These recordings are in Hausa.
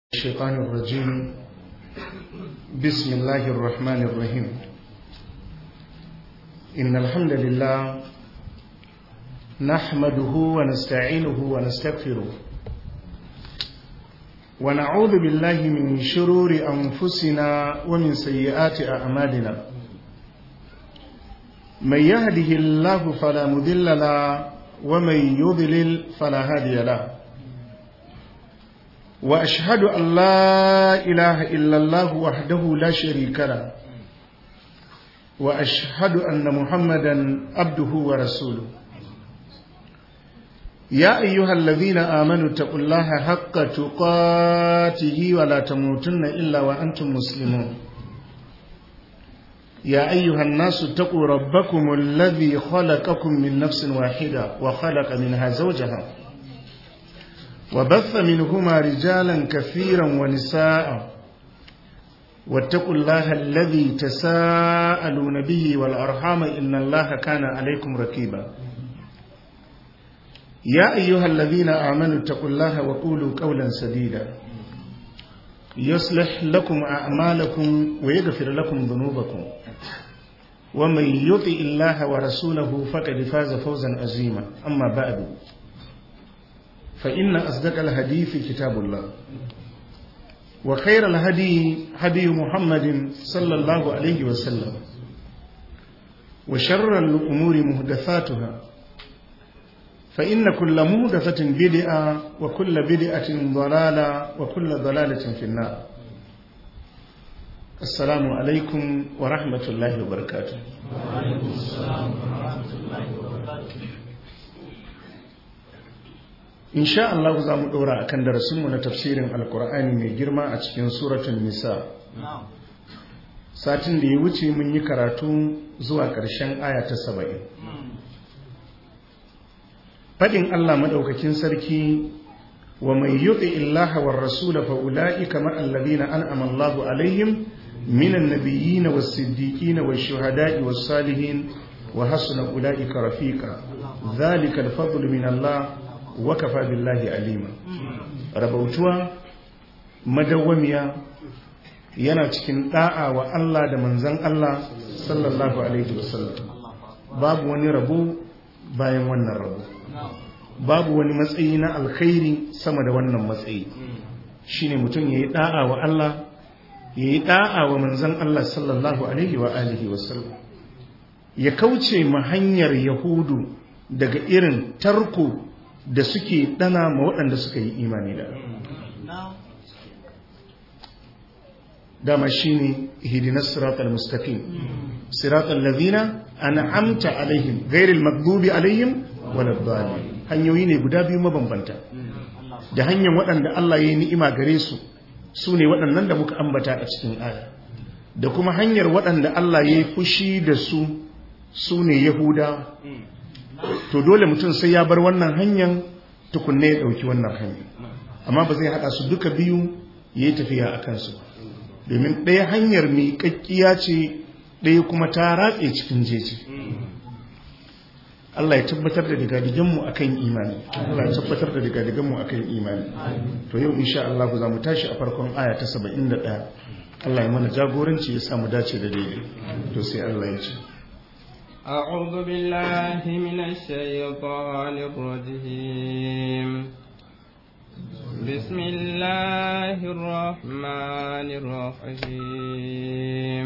الشيطان الرجيم بسم الله الرحمن الرحيم إن الحمد لله نحمده ونستعينه ونستغفره ونعوذ بالله من شرور أنفسنا ومن سيئات أعمالنا من يهده الله فلا مذل له ومن يضلل فلا هادي له واشهد ان لا اله الا الله وحده لا شريك له واشهد ان محمدا عبده ورسوله يا ايها الذين امنوا اتقوا الله حق تقاته ولا تموتن الا وانتم مسلمون يا ايها الناس اتقوا ربكم الذي خلقكم من نفس واحده وخلق منها زوجها وبث منهما رجالا كثيرا ونساء واتقوا الله الذي تساءلون به والأرحام إن الله كان عليكم ركيبا يا أيها الذين آمنوا اتقوا الله وقولوا قولا سديدا يصلح لكم أعمالكم ويغفر لكم ذنوبكم ومن يطع الله ورسوله فقد فاز فوزا عظيما أما بعد فإن أصدق الحديث كتاب الله وخير الهدي هدي محمد صلى الله عليه وسلم وشر الأمور مهدثاتها فإن كل مهدثة بدعة وكل بدعة ضلالة وكل ضلالة في النار السلام عليكم ورحمة الله وبركاته وعليكم السلام ورحمة الله وبركاته insha Allah za mu ɗora a kan darasinmu na tafsirin alkur'ani mai girma a cikin suratun nisa satin da ya wuce mun yi karatu zuwa ƙarshen aya ta saba'in faɗin Allah maɗaukakin sarki wa mai yuɗi illaha wa rasula fa ula'ika ma'allazina an'ama Allahu alaihim minan nabiyyin was siddiqin was shuhada'i was salihin wa hasuna ula'ika rafiqa dhalika al-fadlu min Allah wakafa billahi alima rabautuwa madawwamiya yana cikin da'a wa Allah da manzan Allah sallallahu alaihi wasallam babu wani rabo bayan wannan rabo babu wani matsayi na alkhairi sama da wannan matsayi shine mutum yayi da'a wa Allah yayi da'a wa manzan Allah sallallahu alaihi wa alihi wasallam ya kauce ma hanyar yahudu daga irin tarko da suke dana ma waɗanda suka yi imani da dama shi ne hidinar siratul mustaqim siratul ladina an'amta alaihim ghairil maghdubi alaihim waladdallin hanyoyi ne guda biyu mabambanta da hanyar waɗanda Allah ya yi ni'ima gare su su ne waɗannan da muka ambata a cikin aya da kuma hanyar waɗanda Allah ya yi fushi da su su ne yahuda to dole mutum sai ya bar wannan hanyar tukunne ya ɗauki wannan hanyar amma ba zai haɗa su duka biyu ya yi tafiya a kansu domin ɗaya hanyar miƙaƙƙiya ce ɗaya kuma ta ratse cikin jeji Allah ya tabbatar da digadiganmu a kan imani Allah ya tabbatar da digadiganmu a kan imani to yau insha Allah za mu tashi a farkon aya ta saba'in da ɗaya Allah ya mana jagoranci ya samu dace da daidai to sai Allah ya ce أعوذ بالله من الشيطان الرجيم بسم الله الرحمن الرحيم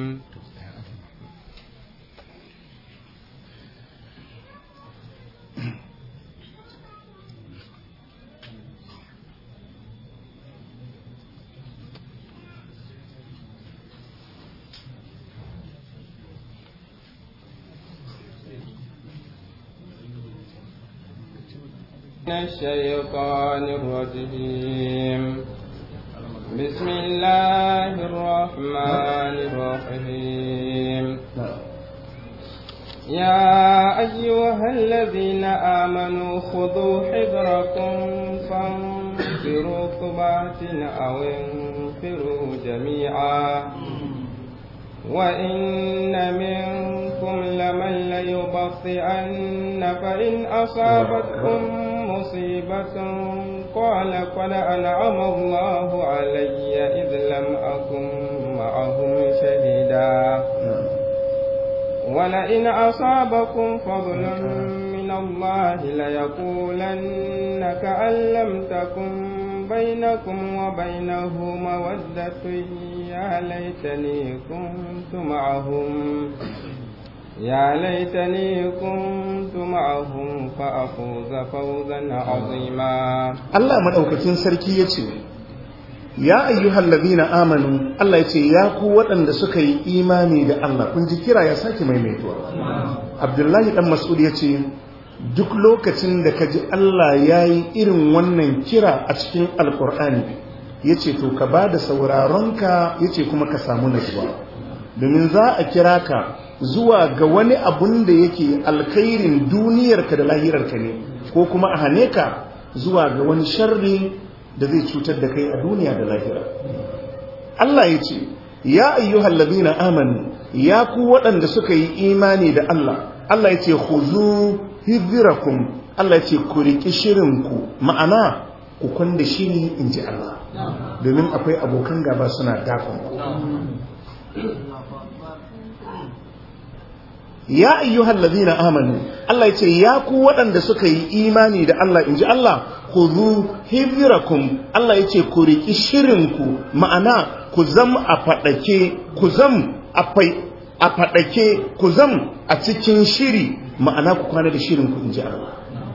من الشيطان الرجيم بسم الله الرحمن الرحيم يا أيها الذين آمنوا خذوا حذركم فانفروا ثبات أو انفروا جميعا وإن منكم لمن ليبطئن فإن أصابتكم مصيبة قال قد أنعم الله علي ولئن أصابكم فضل من الله ليقولن كأن لم تكن بينكم وبينه مودة يا ليتني كنت معهم يا ليتني كنت معهم فأفوز فوزا عظيما Allah madaukakin sarki yace ya ayyuhal ladina amanu Allah yace ya ku waɗanda suka yi imani da Allah kun ji kira ya sake maimaituwa Abdullahi dan Mas'ud yace duk lokacin da kaji Allah yayi irin wannan kira a cikin Alkur'ani yace to ka bada sauraronka yace kuma ka samu nutsuwa domin za a kira ka zuwa ga wani abun da yake alkhairin duniyarka da lahirarka ne ko kuma a hane ka zuwa ga wani sharri da zai cutar da kai a duniya da lahira Allah ya ce ya ayyuhal ladina amanu ya ku waɗanda suka yi imani da Allah Allah ya ce khuzu hizrakum Allah ya ce ku riki shirinku ma'ana ku kwanda shiri in ji Allah domin akwai abokan gaba suna dakon ku ya ayyuhal ladina amanu Allah yace ya ku waɗanda suka yi imani da Allah inji Allah khudhu hizrakum Allah yace ku riki shirinku ma'ana ku zam a fadake ku zam a fai a fadake ku zam a cikin shiri ma'ana ku kwana da shirinku inji Allah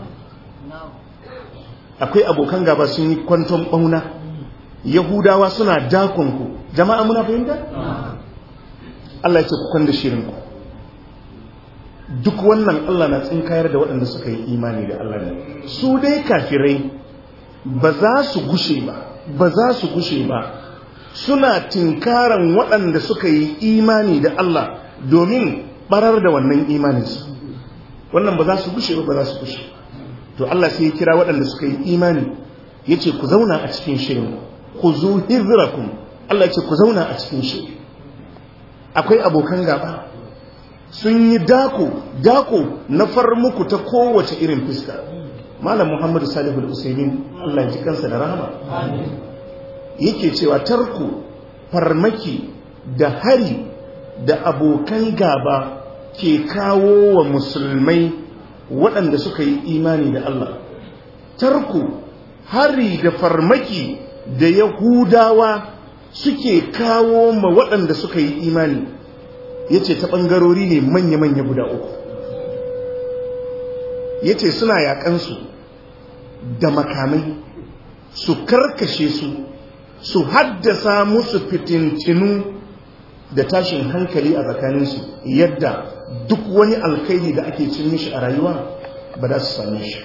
akwai abokan gaba sun yi kwanton bauna yahudawa suna dakonku jama'a muna fahimta Allah yace ku kwana da shirinku duk wannan Allah na tsinkayar da waɗanda suka yi imani da Allah ne su dai kafirai ba za su gushe ba ba za su gushe ba suna tinkaran waɗanda suka yi imani da Allah domin barar da wannan imaninsu wannan ba za su gushe ba ba za su gushe to Allah sai ya kira waɗanda suka yi imani ya ce ku zauna a cikin shirin ku zo hizrakum Allah ya ce ku zauna a cikin shirin akwai abokan gaba sun yi dako dako na far muku ta kowace irin fuska malam muhammadu salihu al-usaimin Allah ya ji kansa da rahama yake cewa tarku farmaki da hari da abokan gaba ke kawo wa musulmai waɗanda suka yi imani da Allah tarku hari da farmaki da yahudawa suke kawo ma waɗanda suka yi imani ya ce ta ɓangarori ne manya-manya guda uku ya ce suna yaƙansu da makamai su karkashe su su haddasa musu fitintinu da tashin hankali a tsakaninsu yadda duk wani alkaidi da ake cin mishi a rayuwa ba za su same shi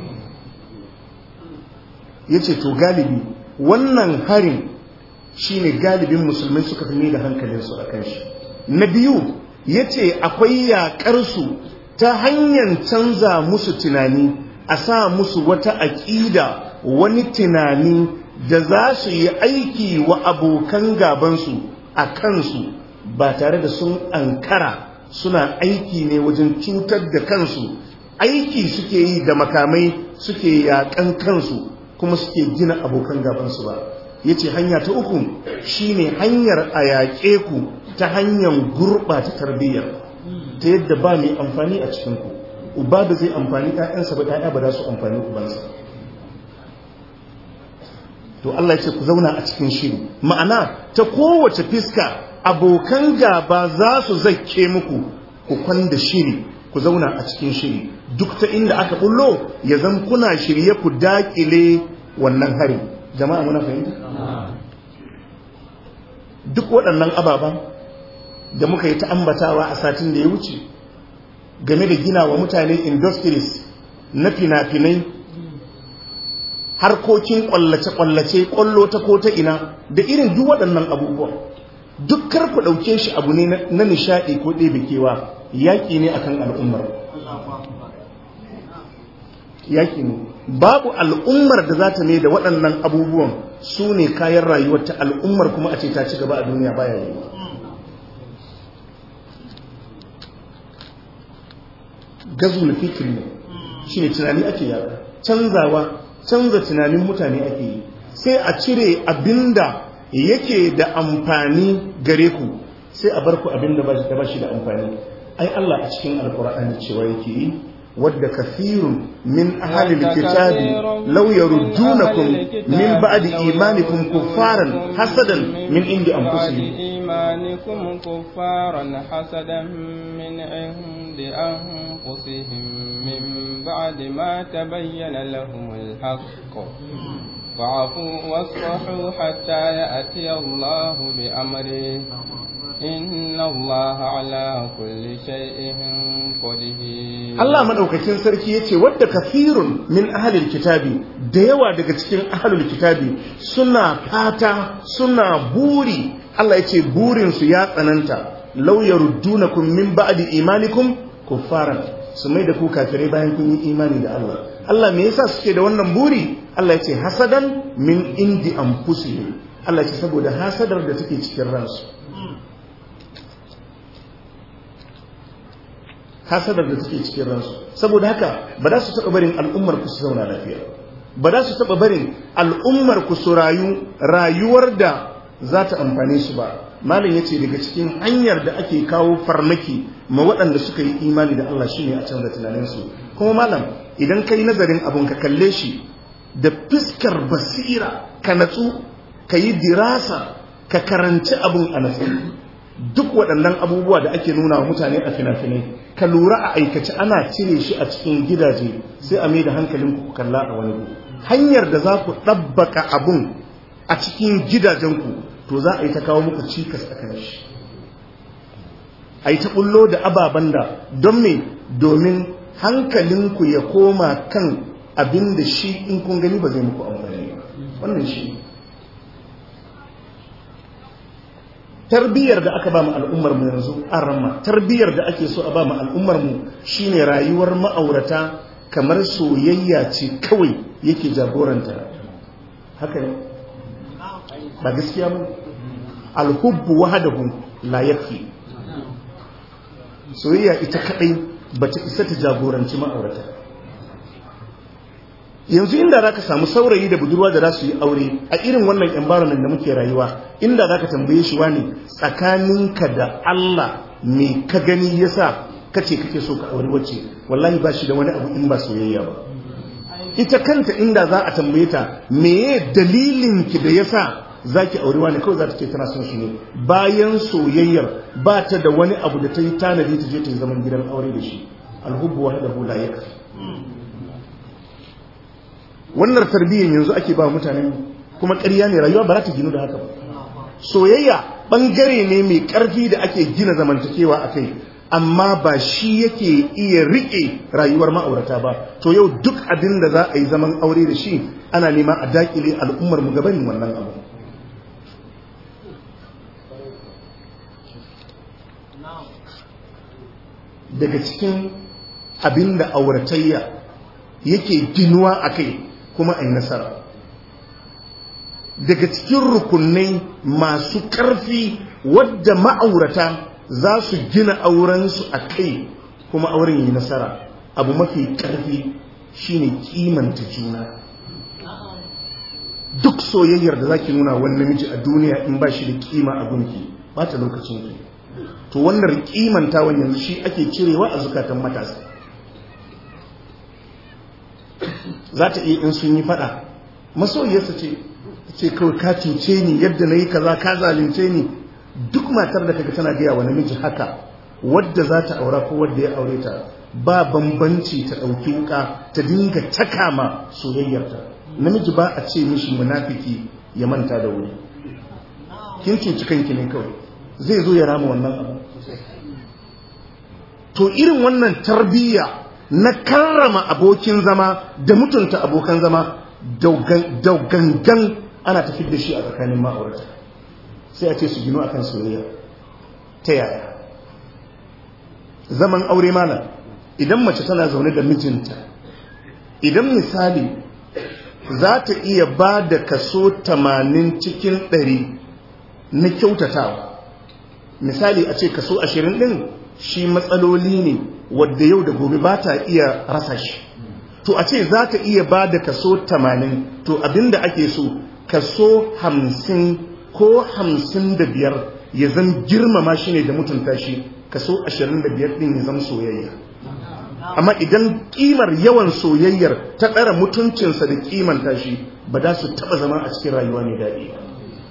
ya ce to galibi wannan harin shine galibin musulmai suka fi da hankalinsu a kan shi na biyu ya ce akwai yaƙarsu ta hanyar canza musu tunani a sa musu wata aƙida wani tunani da za su yi aiki wa abokan gabansu a kansu ba tare da sun ankara suna aiki ne wajen cutar da kansu aiki suke yi da makamai suke yaƙan kansu kuma suke gina abokan gabansu ba ya ce hanya ta uku shine hanyar a yaƙe ku ta hanyar gurɓata tarbiyya ta yadda ba mai amfani a cikinku uba da zai amfani ‘ya'yansa ba ‘ya'ya ba za su amfani ubansa to Allah ce ku zauna a cikin shiri ma'ana ta kowace fiska abokan gaba za su zakke muku ku kwanda shiri ku zauna a cikin shiri duk ta inda aka bullo ya zan kuna shirye ku dakile wannan hari jama'a muna fahimta duk waɗannan ababen da muka yi ta ambatawa a satin da ya wuce game da gina wa mutane industries na fina-finai harkokin kwallace-kwallace kwallo ta ko ta ina da irin duk waɗannan abubuwan duk kar ku ɗauke shi abu ne na nishaɗi ko ɗebe kewa yaƙi ne akan al'ummar yaƙi ne babu al'ummar da za ta ne da waɗannan abubuwan su ne kayan rayuwar ta al'ummar kuma a ce ta ci gaba a duniya baya yi gazul fikri ne shi ne tunani ake yara canzawa canza tunanin mutane ake yi sai a cire abinda yake da amfani gare ku sai a bar ku abinda ba shi da amfani ai Allah a cikin alkur'ani cewa yake yi wadda kafirun min ahalil kitabi law yaruddunakum min ba'di imanikum kuffaran hasadan min indi anfusihim إيمانكم كفارا حسدا من عند أنفسهم من بعد ما تبين لهم الحق فاعفوا واصفحوا حتى يأتي الله بأمره إن الله على كل شيء قدير Allah madaukakin sarki yace wadda kafirun min ahlil kitabi da yawa daga cikin ahlul kitabi suna fata suna buri Allah yace burin su ya tsananta law yaruddunakum min ba'di imanikum kuffaran su mai da ku kafirai bayan kun yi imani da Allah Allah me yasa suke da wannan buri Allah yace hasadan min indi anfusihim Allah yace saboda hasadar da take cikin ransu hasadar da take cikin ransu saboda haka ba za su taɓa barin al'ummar ku su zauna lafiya ba za su taɓa barin al'ummar ku su rayu rayuwar da za ta amfane su ba malam ya ce daga cikin hanyar da ake kawo farmaki ma waɗanda suka yi imani da Allah shine a canza tunaninsu kuma malam idan ka yi nazarin abun ka kalle shi da fuskar basira ka natsu ka yi dirasa ka karanci abun a natsu duk waɗannan abubuwa da ake nuna wa mutane a fina-finai ka lura a aikace ana cire shi a cikin gidaje sai a mai da hankalin ku kalla a wani gu hanyar da za ku ɗabbaka abun a cikin gidajenku to za a yi ta kawo muku cikas a kan shi a yi ta ɓullo da ababen da don me domin hankalinku ya koma kan abin da shi in kun gani ba zai muku amfani ba wannan shi tarbiyyar da aka ba mu al'ummar mu yanzu an rama tarbiyyar da ake so a ba mu al'ummar mu shine rayuwar ma'aurata kamar soyayya ce kawai yake jagoranta haka ne ba gaskiya ba alhubbu wahadahu la yakfi soyayya ita kadai bata isa ta jagoranci ma'aurata yanzu inda za ka samu saurayi da budurwa da za su yi aure a irin wannan environment da muke rayuwa inda za ka tambaye shi wani tsakaninka da Allah me ka gani yasa kace kake so ka aure wacce wallahi ba shi da wani abu in ba soyayya ba ita kanta inda za a tambaye ta meye dalilin ki da yasa zaki aure wani kawai za ta ce tana son shi ne bayan soyayyar ba ta da wani abu da ta yi tanadi ta je ta yi zaman gidan aure da shi alhubbu wahdahu la yakfi wannan tarbiyyar yanzu ake ba mutane kuma ƙarya ne rayuwa ba za ta ginu da haka ba soyayya ɓangare ne mai ƙarfi da ake gina zamantakewa a kai amma ba shi yake iya riƙe rayuwar ma'aurata ba to yau duk abin da za a yi zaman aure da shi ana nema a daƙile al'ummar mu gabanin wannan abu daga cikin abin da auratayya yake ginuwa a kai kuma a yi nasara daga cikin rukunai masu ƙarfi wadda ma'aurata za su gina aurensu a kai kuma auren yi nasara abu mafi ƙarfi shine kimanta juna duk soyayyar da zaki nuna wani namiji a duniya in ba shi da kima a gunki ba ta lokacin ki to wannan kimantawan yanzu shi ake cirewa a zukatan matasa za ta iya in sun yi fada masoyiyarsa ce ce kawai ka cuce ni yadda na yi kaza ka zalunce ni duk matar da kaga tana gaya wa namiji haka wadda za ta aura ko wadda ya aure ta ba bambanci ta ɗauki wuka ta dinga takama soyayyarta namiji ba a ce mishi munafiki ya manta da wuri kin cuci kanki ne kawai zai zo ya rama wannan abu to irin wannan tarbiyya na karrama abokin zama da mutunta abokan zama da gangan ana tafi da shi a tsakanin ma'aurata sai a ce su gino akan soyayya ta yaya zaman aure mana idan mace tana zaune da mijinta idan misali za ta iya ba da kaso 80 cikin 100 na kyautatawa misali a ce kaso 20 din shi matsaloli ne wadda yau da gobe ba ta iya rasa shi to a ce za ta iya ba da kaso 80 to abinda ake so kaso 50 ko 55 ya zan girmama shi ne da mutunta shi kaso 25 din ya zama soyayya amma idan kimar yawan soyayyar ta ɗara mutuncinsa da kimanta shi ba za su taɓa zama a cikin rayuwa mai daɗi ba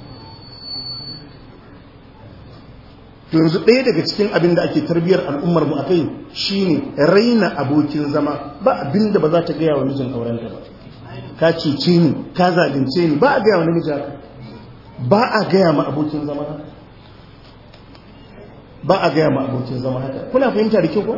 yanzu ɗaya daga cikin abin da ake tarbiyyar al'ummar mu akai shine raina abokin zama ba abin da ba za ta gaya wa mijin aurenta ba ka cuce ni ka zalunce ni ba a gaya wa namiji haka ba a gaya ma abokin zama haka ba a gaya ma abokin zama haka kuna fahimta da kyau ko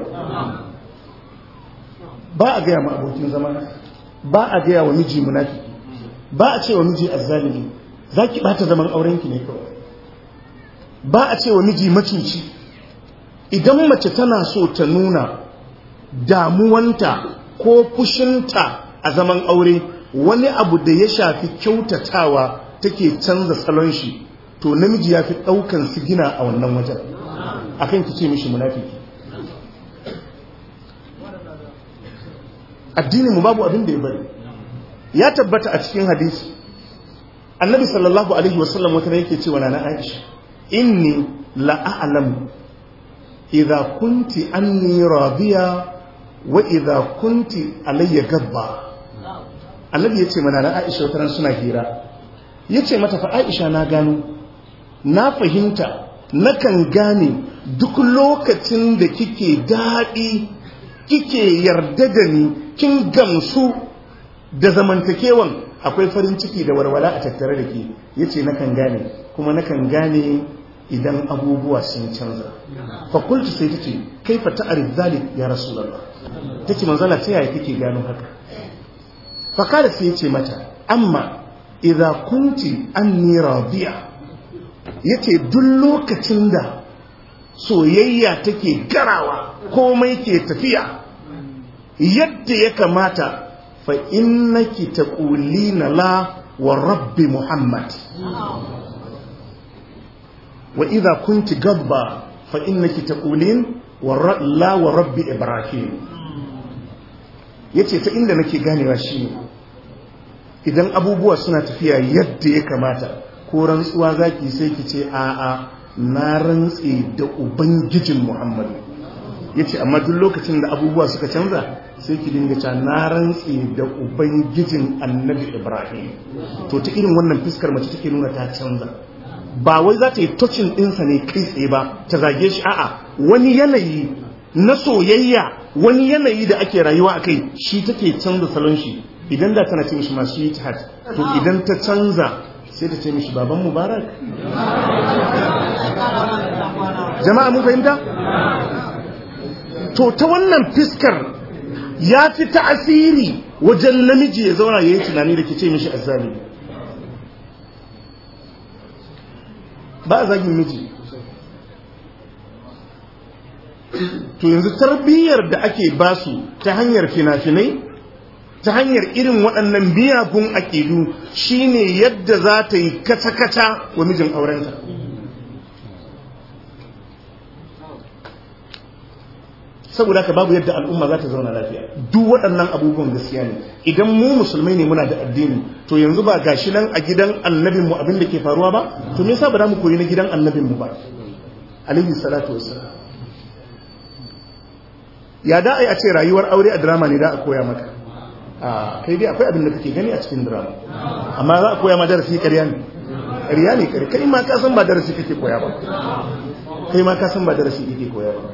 ba a gaya ma abokin zama haka ba a gaya wa miji munafiki ba a ce wa miji azzalimi zaki bata zaman aurenki ne kawai ba a ce wa miji macuci idan mace tana so ta nuna damuwanta ko fushinta a zaman aure wani abu da ya shafi kyautatawa take canza salon shi to namiji ya fi ɗaukan sigina a wannan wajen akan ki ce mishi munafiki addinin mu babu abin da ya bari ya tabbata a cikin hadisi annabi sallallahu alaihi wasallam wata yake cewa na Aisha inni la'alamu idha kunti anni radiya wa idha kunti alayya gabba annabi yace mana na Aisha wataran suna hira yace mata fa Aisha na gano na fahimta nakan gane duk lokacin da kike daɗi kike yarda da ni kin gamsu da zamantakewan akwai farin ciki da walwala a tattare da ke yace nakan gane kuma nakan gane idan abubuwa sun canza fakultu sai ta ce kai fa ta'arif zalik ya rasulullah tace manzala ta yaya kake gano haka fakada sai yace mata amma idza kunti anni radiya yace duk lokacin da soyayya take garawa komai ke tafiya yadda ya kamata fa innaki taqulina la wa rabbi muhammad وإذا كنت غضبا فإنك تقولين لا ورب إبراهيم yace ta inda nake ganewa shi idan abubuwa suna tafiya yadda ya kamata ko rantsuwa zaki sai ki ce a'a na rantse da ubangijin Muhammad yace amma duk lokacin da abubuwa suka canza sai ki dinga cewa na rantse da ubangijin Annabi Ibrahim to ta irin wannan fiskar mace take nuna ta canza ba wai za ta yi tocin ɗinsa ne kai tsaye ba ta zage shi a'a wani yanayi na soyayya wani yanayi da ake rayuwa a kai shi take canza salon shi idan da tana ce mishi masu yi to idan ta canza sai ta ce mishi baban mubarak jama'a mun fahimta to ta wannan fiskar ya fi ta'asiri wajen namiji ya zauna ya yi tunani da ke ce mishi azzalimi ba a zagin miji to yanzu tarbiyyar da ake basu ta hanyar fina-finai ta hanyar irin waɗannan miyagun aƙidu shine yadda za ta yi kata-kata wa mijin aurenta saboda haka babu yadda al'umma za ta zauna lafiya duk waɗannan abubuwan gaskiya ne idan mu musulmai ne muna da addini to yanzu ba gashi nan a gidan annabinmu abin da ke faruwa ba to me yasa ba za mu koyi na gidan annabinmu ba alaihi salatu wassalam ya da ai a ce rayuwar aure a drama ne da a koya maka a kai dai akwai abin da kake gani a cikin drama amma za a koya ma darasi ƙarya ne ƙarya ne ƙarya kai ma ka san ba darasi kake koya ba kai ma ka san ba darasi kake koya ba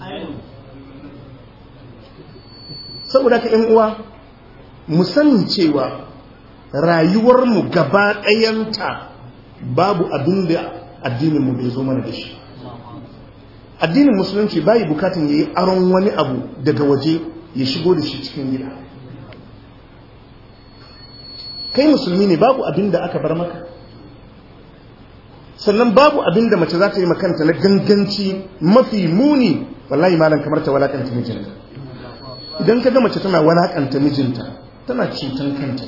saboda ka ‘yan uwa mu sani cewa rayuwarmu gaba ɗayanta babu abin da addininmu bai zo mana da shi addinin musulunci bayi bukatun ya yi aron wani abu daga waje ya shigo da shi cikin gida kai musulmi ne babu abin da aka bar maka sannan babu abin da mace za ta yi makanta na ganganci mafi muni wallahi malam kamar ta walakanta mijinta idan ka ga mace tana walakanta mijinta tana cutan kanta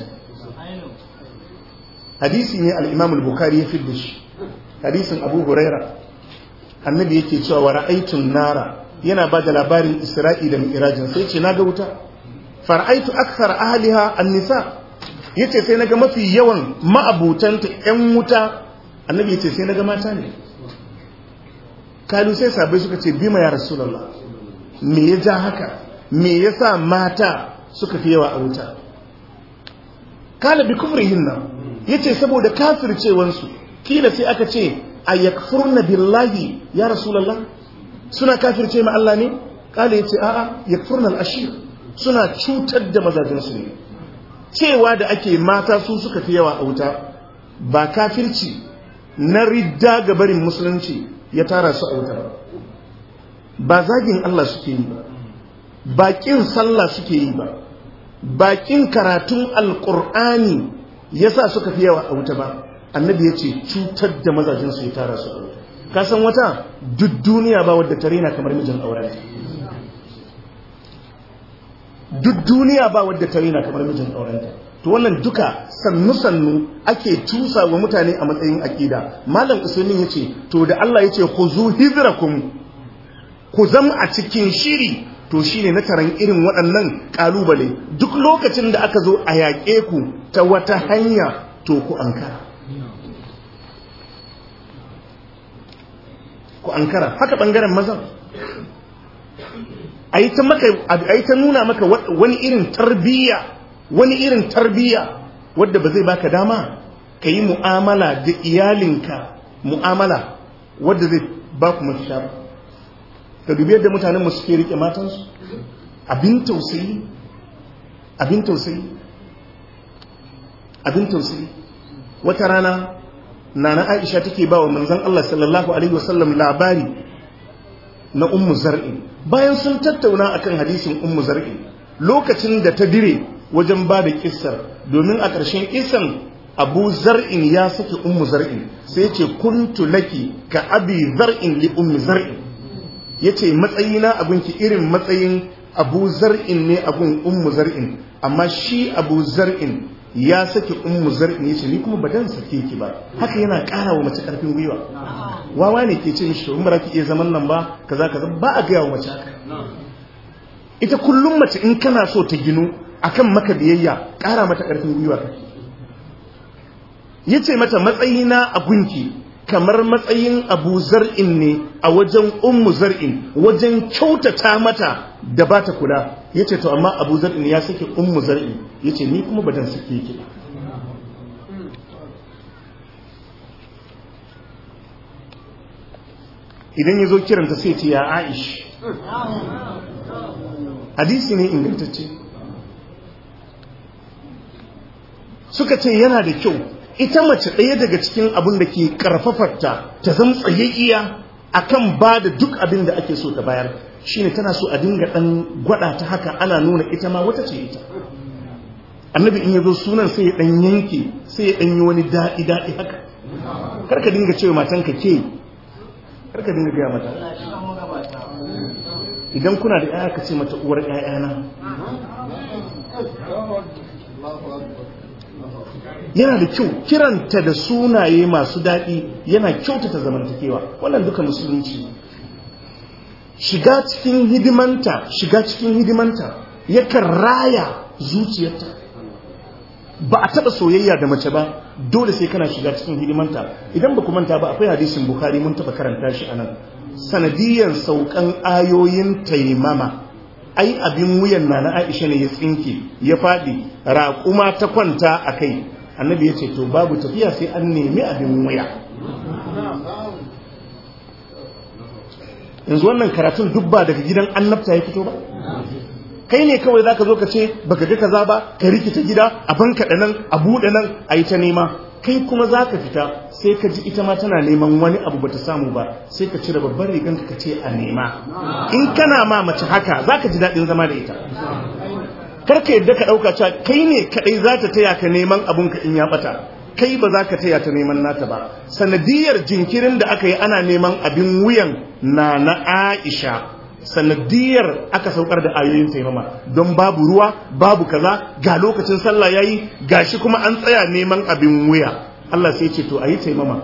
hadisi ne al-imam al-bukhari ya fidda shi hadisin abu huraira annabi yake cewa wa ra'aytun nara yana ba da labarin isra'i da mi'rajin sai ce naga wuta fara'aitu akthar ahliha an-nisa yace sai naga mafi yawan ma'abutanta yan wuta annabi yace sai naga mata ne kalu sai sabai suka ce bima ya rasulullah me ya ja haka me yasa mata suka fi yawa a wuta kala bi kufrihin nan yace saboda kafircewansu kila sai aka ce ayakfurna billahi ya rasulullah suna kafirce ma Allah ne kala yace a'a yakfurna al-ashir suna cutar da mazajinsu ne cewa da ake mata su suka fi yawa a wuta ba kafirci na ridda ga barin musulunci ya tara su a wuta ba ba zagin Allah suke yi ba baƙin sallah suke yi ba baƙin karatun alƙur'ani ya sa suka fi yawa a wuta ba annabi ya ce cutar da mazajinsu ya tara su a wuta kasan wata duk duniya ba wadda ta rena kamar mijin aurenta duk duniya ba wadda ta rena kamar mijin aurenta to wannan duka sannu sannu ake cusa wa mutane a matsayin akida malam usaimin yace to da Allah yace khuzu hidrakum ku zama a cikin shiri to shine na taron irin waɗannan kalubale duk lokacin da aka zo a yaƙe ku ta wata hanya to ku ankara ku ankara haka bangaren mazan a yi ta nuna maka wani irin tarbiyya wani irin tarbiyya wadda ba zai baka dama ka yi mu'amala da iyalinka mu'amala wadda zai ba ku mafita ba ka dubi yadda mutanen suke rike matansu abin tausayi abin tausayi abin tausayi wata rana nana aisha take ba wa manzon Allah sallallahu alaihi wasallam labari na ummu zar'in bayan sun tattauna akan hadisin ummu zar'in lokacin da ta dire wajen ba da kissar domin a ƙarshen kissan abu zar'in ya saki ummu zar'in sai ce kuntu laki ka abi zar'in li ummu zar'in yace matsayina abunki irin matsayin abu zar'in ne abun ummu zar'in amma shi abu zar'in ya saki ummu zar'in yace ni kuma badan sake ki ba haka yana ƙara wa mace ƙarfin gwiwa wawa ne ke ce mishi to in ba ki iya zaman nan ba kaza kaza ba a gaya wa mace haka ita kullum mace in kana so ta ginu akan maka biyayya ƙara mata ƙarfin gwiwa yace mata matsayina a gunki kamar matsayin abu zar'in ne a wajen ummu zar'in wajen kyautata mata da ba ta kula ya ce to amma abu zar'in ya sake ummu zar'in ya ce ni kuma ba dan sake ki idan ya zo kiranta sai ce ya aish hadisi ne ingantacce suka ce yana da kyau ita mace ɗaya daga cikin abin da ke ƙarfafarta ta zama tsayayya akan ba da duk abin da ake so ta bayar shine tana so a dinga ɗan gwada ta haka ana nuna ita ma wata ce ita annabi in ya zo sunan sai ya ɗan yanke sai ya ɗan yi wani daɗi daɗi haka karka dinga cewa matanka ke karka dinga gaya mata idan kuna da yaya ka ce mata uwar ƴaƴana yana da kyau kiranta da sunaye masu daɗi yana kyautata zamantakewa wannan duka musulunci shiga cikin hidimanta shiga cikin hidimanta yakan raya zuciyarta ba a taɓa soyayya da mace ba dole sai kana shiga cikin hidimanta idan ba manta ba akwai hadisin bukari mun taɓa karanta shi a nan sanadiyyar saukan ayoyin taimama ai abin wuyan na na aisha ne ya tsinke ya faɗi raƙuma ta kwanta a kai annabi ya ce to babu tafiya sai an nemi abin wuya yanzu wannan karatun duk ba daga gidan annabta ya fito ba kai ne kawai zaka zo ka ce baka ga kaza ba ka rikita gida a banka da nan a buɗe nan a yi ta nema kai kuma za ka fita sai ka ji ita ma tana neman wani abu bata samu ba sai ka cire babban rigan ka ce a nema in kana ma mace haka za ka ji daɗin zama da ita karka yadda ka ɗauka cewa kai ne kaɗai za ta taya ka neman abunka in ya ɓata kai ba za ka taya ta neman nata ba sanadiyar jinkirin da aka yi ana neman abin wuyan na na aisha sanadiyar aka saukar da ayoyin taimama don babu ruwa babu kaza ga lokacin sallah yayi gashi kuma an tsaya neman abin wuya Allah sai ce to ayi taimama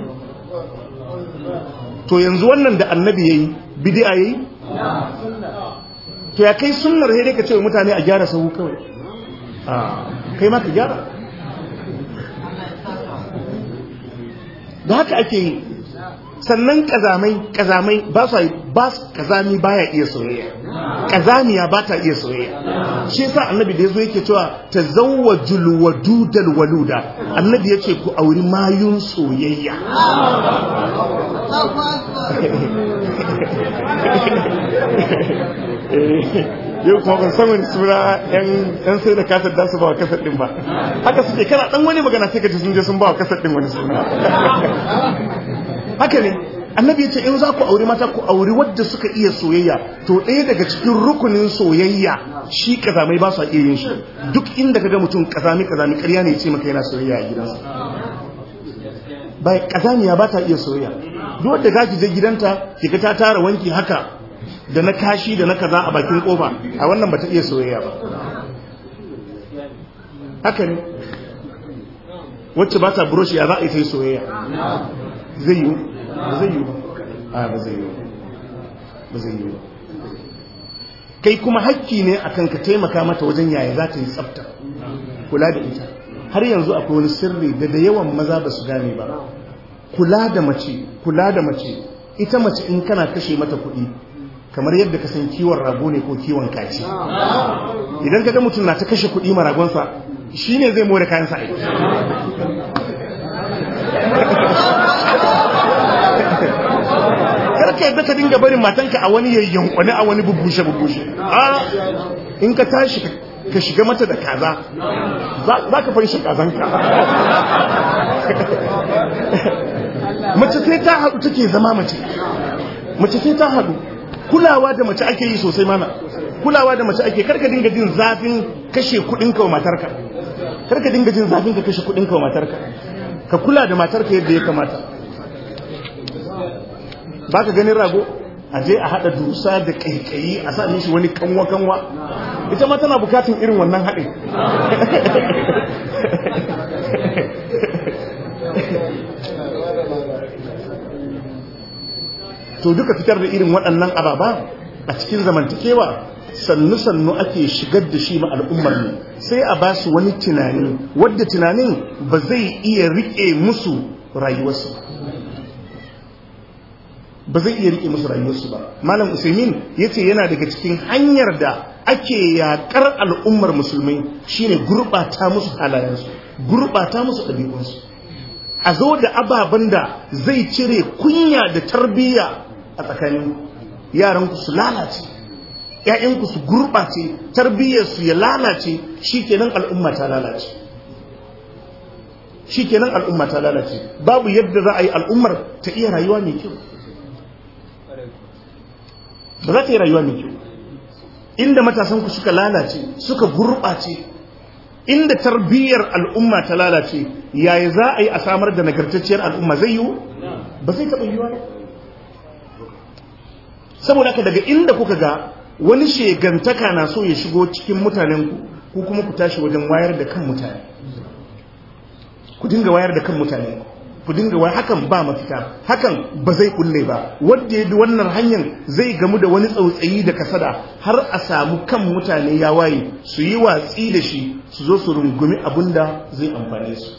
to yanzu wannan da annabi yayi bid'a yayi to ya kai sunnar sai dai ka ce wa mutane a gyara sahu kawai a kai ma ka gyara da haka ake yi sannan kazamai kazamai ba su ba su kazami baya iya soyayya kazamiya ba ta iya soyayya shi yasa annabi da yazo yake cewa tazawwajul wadudal waluda annabi yace ku auri mayun soyayya yau kuma ban san wani suna yan sai da kasar da su ba wa kasar din ba haka suke kana dan wani magana sai ka ji sun je sun ba wa kasar din wani suna haka ne annabi ya ce in za ku auri mata ku auri wadda suka iya soyayya to ɗaya daga cikin rukunin soyayya shi kazamai ba su iya yin shi duk inda ka ga mutum kazami kazami ƙarya ne ce maka yana soyayya a gidansa bai kazamiya ba ta iya soyayya duk wadda za ki je gidanta ki ga ta tara wanki haka da na kashi da na kaza a bakin kofa a wannan ba ta iya soyayya ba haka ne wacce ba ta buroshi ya za a yi ta yi soyayya zai yi ba zai yi ba a ba zai yi ba zai yi ba kai kuma hakki ne akan ka taimaka mata wajen yaya za ta yi tsafta kula da ita har yanzu akwai wani sirri da da yawan maza ba su gane ba kula da mace kula da mace ita mace in kana kashe mata kuɗi kamar yadda ka san kiwon rago ne ko kiwon kaci idan ka ga mutum na ta kashe kuɗi ma ragonsa shi ne zai more kayansa aiki karka yadda ka dinga barin matanka a wani yayyankwane a wani bubushe bubushe a in ka tashi ka shiga mata da kaza za ka fanshi kazanka mace sai ta haɗu take zama mace mace sai ta haɗu kulawa da mace ake yi sosai mana kulawa da mace ake karka dinga jin zafin kashe kuɗinka wa matarka karka dinga jin zafin ka kashe kuɗinka wa matarka ka kula da matarka yadda ya kamata ba ka ganin rago a je a haɗa dusa da ƙaiƙayi a sa mishi wani kanwa-kanwa ita ma tana bukatun irin wannan haɗin to duka fitar da irin waɗannan ababa a cikin zamantakewa sannu-sannu ake shigar da shi ma al'ummar ne sai a ba su wani tunani wadda tunanin ba zai iya riƙe musu rayuwarsu ba zai iya riƙe musu rayuwarsu ba malam usaimin ya ce yana daga cikin hanyar da ake yaƙar al'ummar musulmai shine gurɓata musu halayensu gurɓata musu ɗabi'unsu a zo da ababen da zai cire kunya da tarbiyya a tsakanin yaranku su lalace ‘ya'yanku su gurɓace tarbiyyarsu ya lalace shi kenan al'umma ta lalace shi kenan al'umma ta lalace babu yadda za a yi al'ummar ta iya rayuwa mai kyau ba za ta yi rayuwa mai kyau inda matasanku suka lalace suka gurɓace inda tarbiyyar al'umma ta lalace yaya za a yi a samar da nagartacciyar al'umma zai yiwu ba zai taɓa yiwuwa ba saboda ka daga inda kuka ga wani shegantaka na so ya shigo cikin mutanenku ku kuma ku tashi wajen wayar da kan mutane ku dinga wayar da kan mutane ku dinga wayar hakan ba mafita hakan ba zai kulle ba wanda ya bi wannan hanyar zai gamu da wani tsautsayi da kasada har a samu kan mutane ya waye su yi watsi da shi su zo su rungumi abin da zai amfane su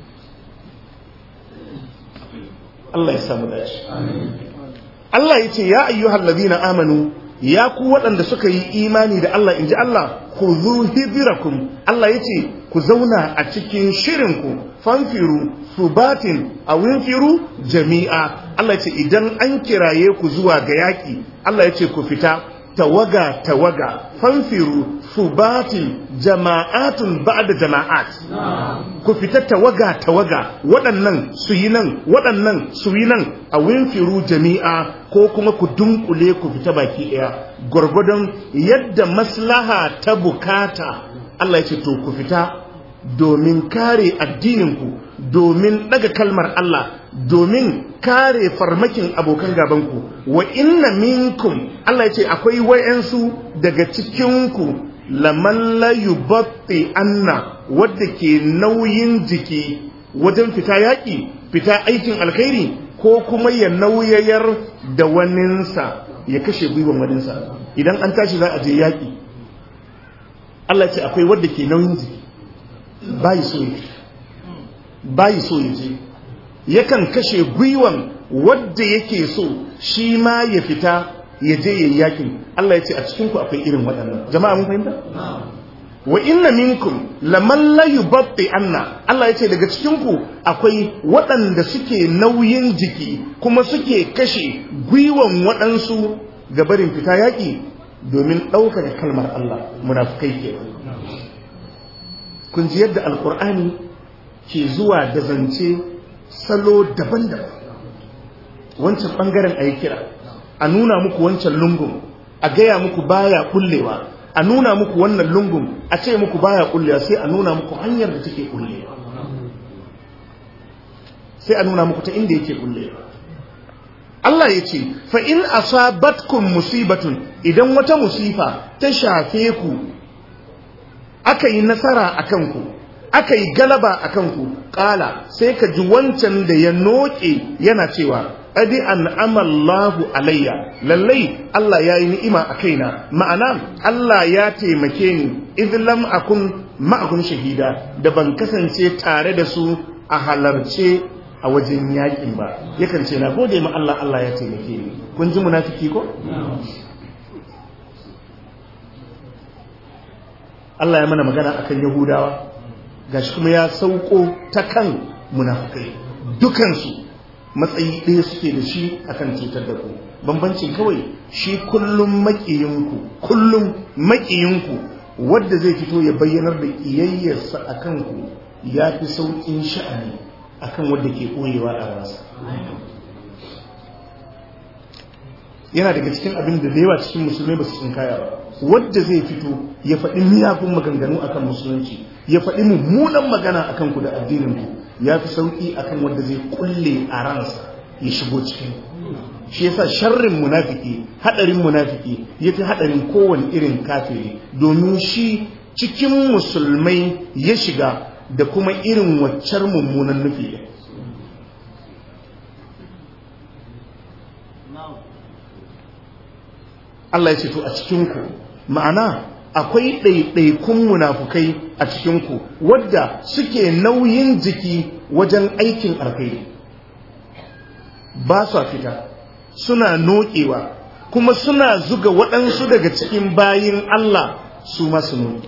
Allah ya samu dace Allah ya ce ya ayyuhal ladina amanu ya ku waɗanda suka yi imani da Allah inji Allah ku zu hidirakum Allah ya ce ku zauna a cikin shirinku fanfiru subatin a winfiru jami'a Allah ya ce idan an kiraye ku zuwa ga yaƙi Allah ya ce ku fita tawaga tawaga fanfiru subatin jama'atun ba'da jama'at ku fita tawaga tawaga waɗannan su yi nan waɗannan su yi nan a winfiru jami'a ko kuma ku dunkule ku fita baki ɗaya gwargwadon yadda maslaha ta bukata Allah ya ce to ku fita domin kare addininku domin daga kalmar Allah domin kare farmakin abokan gabanku wa inna minkum Allah ya ce akwai wayansu daga cikinku laman la yubatti anna wadda ke nauyin jiki wajen fita yaƙi fita aikin alkhairi ko kuma ya nauyayar da waninsa ya kashe gwiwan waninsa idan an tashi za a je yaƙi Allah ce akwai wadda ke nauyin jiki bayi so ya bayi so ya je yakan kashe gwiwan wadda yake so shi ma ya fita ya je yayin yakin Allah ya ce a cikin ku akwai irin waɗannan jama'a mun fahimta wa inna minkum laman la yubatti anna Allah ya ce daga cikin ku akwai waɗanda suke nauyin jiki kuma suke kashe gwiwan waɗansu ga barin fita yaƙi domin ɗaukar kalmar Allah munafukai ke kun ji yadda alkur'ani ke zuwa da zance salo daban-daban wancan ɓangaren a yi kira a nuna muku wancan lungun a gaya muku baya kullewa a nuna muku wannan lungun a ce muku baya kullewa sai a nuna muku hanyar da take kullewa sai a nuna muku ta inda yake kullewa Allah ya ce fa in asabatkum musibatun idan wata musifa ta shafe ku aka yi nasara a kanku aka yi galaba a kanku ƙala sai ka ji wancan da ya noke yana cewa adi an amallahu alayya lallai Allah ya yi ni'ima a kaina ma'ana Allah ya taimake ni idlam akun ma'akun shahida da ban kasance tare da su a halarce a wajen yakin ba yakan ce na gode ma Allah Allah ya taimake ni kun ji munafiki ko Allah ya mana magana akan Yahudawa gashi kuma ya sauko ta kan munafikai dukansu matsayi ɗaya suke da shi akan cutar da ku bambancin kawai shi kullum makiyinku kullum makiyinku wadda zai fito ya bayyanar da iyayyarsa a kanku ya fi sauƙin sha'ani akan wadda ke ɓoyewa a ransa yana daga cikin abin da da yawa cikin musulmai ba su tsinkaya ba wadda zai fito ya faɗi miyagun maganganu akan musulunci ya faɗi mummunan magana akan ku da addinin ku ya fi sauƙi akan wadda zai kulle a ransa ya shigo cikin shi yasa sharrin munafiki hadarin munafiki yafi hadarin kowane irin kafiri domin shi cikin musulmai ya shiga da kuma irin waccar mummunan nufi Allah ya ce to a cikinku ma'ana akwai ɗaiɗaikun munafukai a cikinku wadda suke nauyin jiki wajen aikin alkhairi ba su fita suna noƙewa kuma suna zuga waɗansu daga cikin bayin Allah su masu noƙe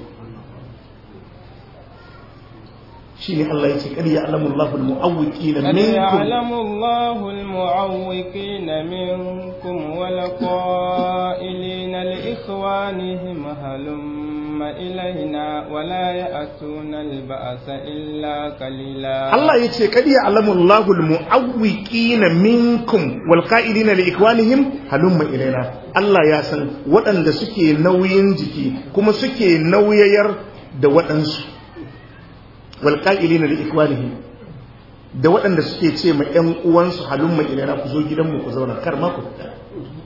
shi ne Allah ya ce ƙar ya'lamu Allahu al-mu'awwiqina minkum يعلم الله المعوقين منكم والقائلين لإخوانهم هلم إلينا ولا يأتون البأس إلا قليلا Allah ya ce kad ya'lamu Allahu al-mu'awwiqina minkum wal qa'ilina li ikwanihim halumma ilaina Allah ya san waɗanda suke nauyin jiki kuma suke nauyayar da waɗansu wal qa'ilina li ikwanihim da waɗanda suke ce ma ƴan uwansu halumma ilaina ku zo gidanmu ku zauna kar ma ku fita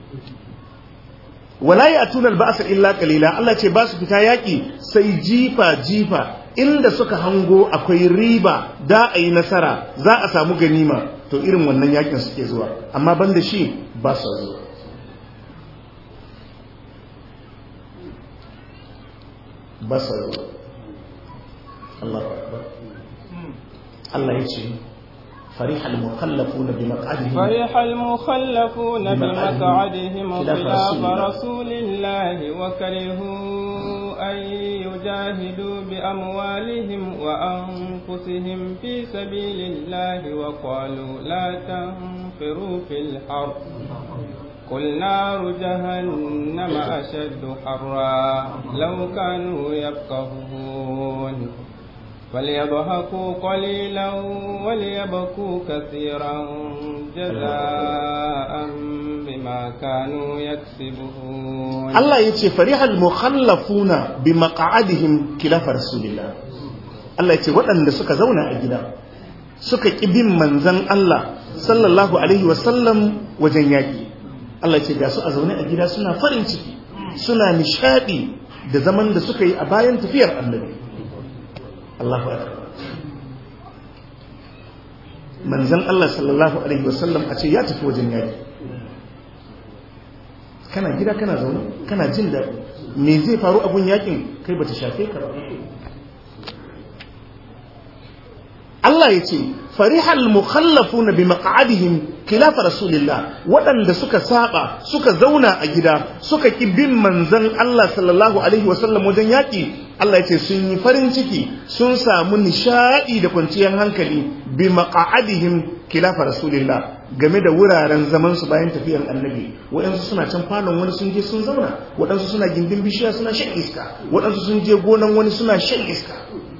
wala ya'tuna al-ba'sa illa qalila Allah ce ba su fita yaki sai jifa jifa inda suka hango akwai riba da a yi nasara za a samu ganima to irin wannan yakin suke zuwa amma banda shi ba su zuwa ba su zuwa Allah akbar Allah ya ce فرح المخلفون بمقعدهم فرح المخلفون بمقعدهم خلاف رسول الله وكرهوا أن يجاهدوا بأموالهم وأنفسهم في سبيل الله وقالوا لا تنفروا في الحر قل نار جهنم أشد حرا لو كانوا يفقهون فليضحكوا قليلا وليبكوا كثيرا جزاء بما كانوا يكسبون Allah ya ce farihal mukhallafuna bi maq'adihim khilafa rasulillah Allah ya ce waɗanda suka zauna a gida suka ƙi bin manzon Allah sallallahu alaihi wasallam wajen yaƙi Allah ya ce ga su a zaune a gida suna farin ciki suna nishaɗi da zaman da suka yi a bayan tafiyar annabi Allahu akbar manzon Allah sallallahu alaihi wasallam a ce ya tafi wajen yaƙi kana gida kana zaune kana jin daɗi me zai faru abun yakin kai bata shafe ka ba Allah ya ce farihal mukhallafuna bi maq'adihim khilafa rasulillah waɗanda suka saba suka zauna a gida suka ki bin manzon Allah sallallahu alaihi wasallam wajen yaƙi Allah ya ce sun yi farin ciki sun samu nishaɗi da kwanciyar hankali bi maqa'adihim khilafa rasulillah game da wuraren zaman su bayan tafiyar annabi waɗansu suna can falon wani sun je sun zauna waɗansu suna gindin bishiya suna shan iska waɗansu sun je gonan wani suna shan iska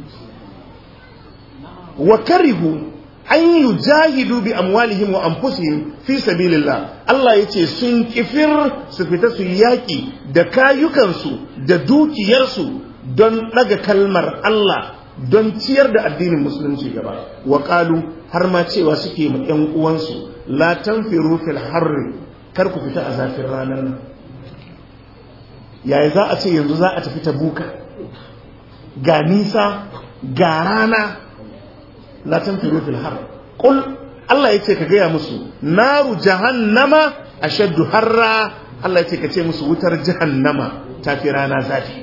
wa karihu an yujahidu bi amwalihim wa anfusihim fi sabilillah Allah yace sun kifir su fita su yaki da kayukansu da dukiyarsu don daga kalmar Allah don ciyar da addinin musulunci gaba wa qalu har ma cewa suke ma ƴan uwansu la tanfiru fil harri kar ku fita a zafin ranar nan yaya za a ce yanzu za a tafi ta buka ga nisa ga rana la tanfiru fil har qul Allah yace ka gaya musu naru jahannama ashaddu harra Allah yace ka ce musu wutar jahannama ta fi rana zafi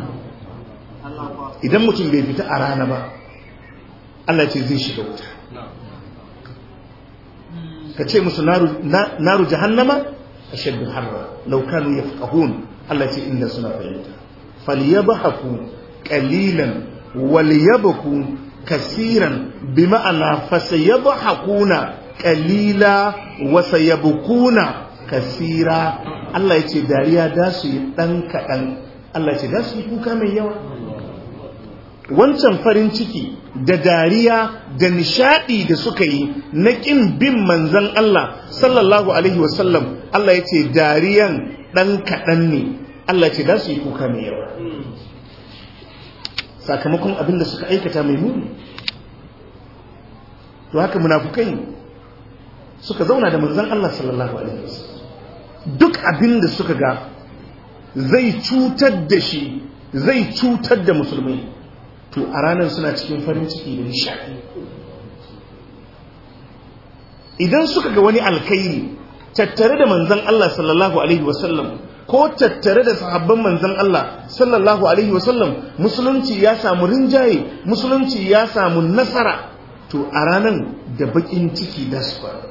idan mutum bai fita a rana ba Allah yace zai shiga wuta ka ce musu naru naru jahannama ashaddu harra law kanu yafqahun Allah yace inda suna fahimta falyabhaku qalilan walyabku kasiran bi ma'ana fasayabhakuna qalila wa sayabkuna kasira Allah yace dariya da su yi dan kadan Allah yace da su yi kuka mai yawa wancan farin ciki da dariya da nishadi da suka yi na kin bin manzon Allah sallallahu alaihi wasallam Allah yace dariyan dan kadan ne Allah yace da su yi kuka mai yawa sakamakon abin da suka aikata mai muni to haka munafukai suka zauna da manzon Allah sallallahu alaihi wasallam duk abin da suka ga zai cutar da shi zai cutar da musulmai to a ranar suna cikin farin ciki da nishadi idan suka ga wani alkhairi tattare da manzon Allah sallallahu alaihi wasallam ko tattare da sahabban manzon Allah sallallahu alaihi wasallam musulunci ya samu rinjaye musulunci ya samu nasara to a ranan da bakin ciki da su faru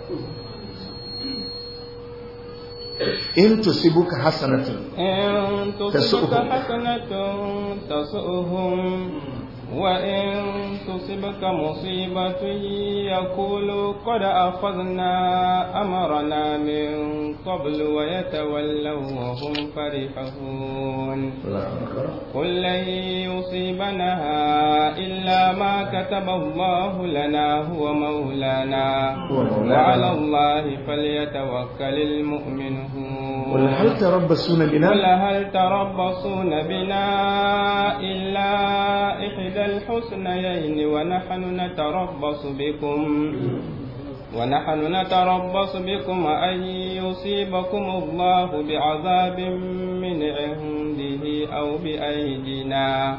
in tusibuka hasanatun in tusibuka hasanatun tasu'uhum وإن تصبك مصيبة يقولوا قد أخذنا أمرنا من قبل ويتولوا وهم فرحون قل لن يصيبنا إلا ما كتب الله لنا هو مولانا وعلى الله فليتوكل المؤمنون قل هل تربصون بنا قل هل تربصون بنا إلا إحدى الحسنيين ونحن نتربص بكم ونحن نتربص بكم أن يصيبكم الله بعذاب من عنده أو بأيدينا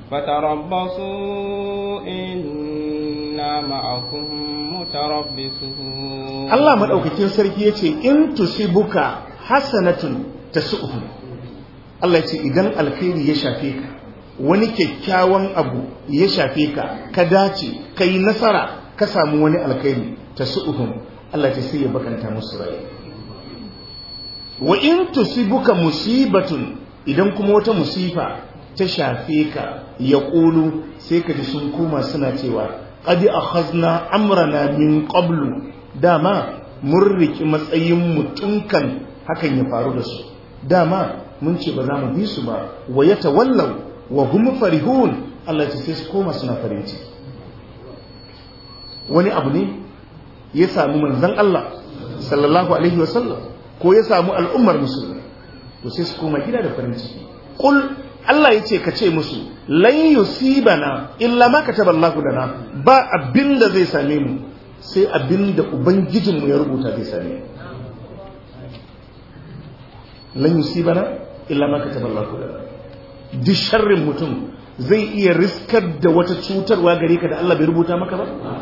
فتربصوا إنا معكم متربصون الله مدaukakin sarki yace in tusibuka hasanatun tasu'uhum Allah yace idan alkhairi ya shafe ka wani kyakkyawan abu ya shafe ka ka dace ka yi nasara ka samu wani alkhairi ta su'uhum Allah ta sai ya bakanta musu rai wa in tusibuka musibatun idan kuma wata musifa ta shafe ka ya ƙulu sai ka ji sun koma suna cewa qad akhazna amrana min qablu dama mun riki matsayin mutunkan hakan ya faru da su dama mun ce ba za mu bi su ba wa yatawallaw wa hum farihun Allah ce sai su koma suna farin ciki wani abu ne ya samu manzon Allah sallallahu alaihi wasallam ko ya samu al'ummar musulmi to sai su koma gida da farin ciki qul Allah ya ce ka ce musu lan yusibana illa ma kataballahu lana ba abinda zai same mu sai abinda ubangijinmu ya rubuta zai same mu lan yusibana illa ma kataballahu lana duk sharrin mutum zai iya riskar da wata cutarwa gare ka da Allah bai rubuta maka ba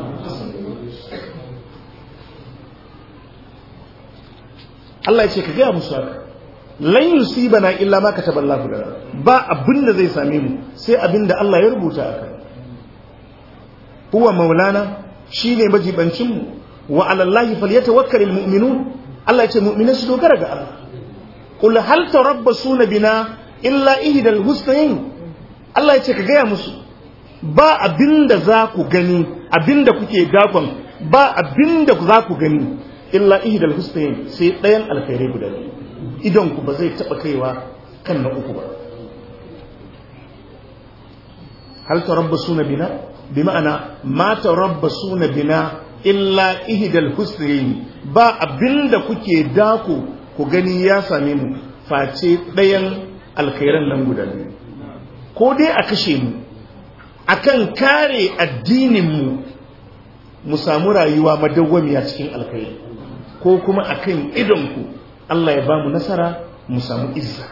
Allah ya ce ka gaya musu haka lan yusibana illa ma kataballahu lana ba abin da zai same mu sai abin da Allah ya rubuta akan huwa maulana shine majibancin mu wa ala allahi falyatawakkalul mu'minun Allah ya ce mu'minai su dogara ga Allah qul hal tarabbasuna bina illa ihdal husnayn Allah ya ce ka gaya musu ba abinda za ku gani abinda kuke dakon ba abinda za ku gani illa ihdal husnayn sai ɗayan alkhairai guda biyu idan ku ba zai taɓa kaiwa kan na uku ba hal tarabbasuna bina bi ma'ana ma tarabbasuna bina illa ihdal husnayn ba abinda kuke dako ku gani ya same mu face ɗayan alkhairan nan guda biyu ko dai a kashe mu akan kare addinin mu mu samu rayuwa madawwamiya cikin alkhairi ko kuma akan idon ku Allah ya ba mu nasara mu samu izza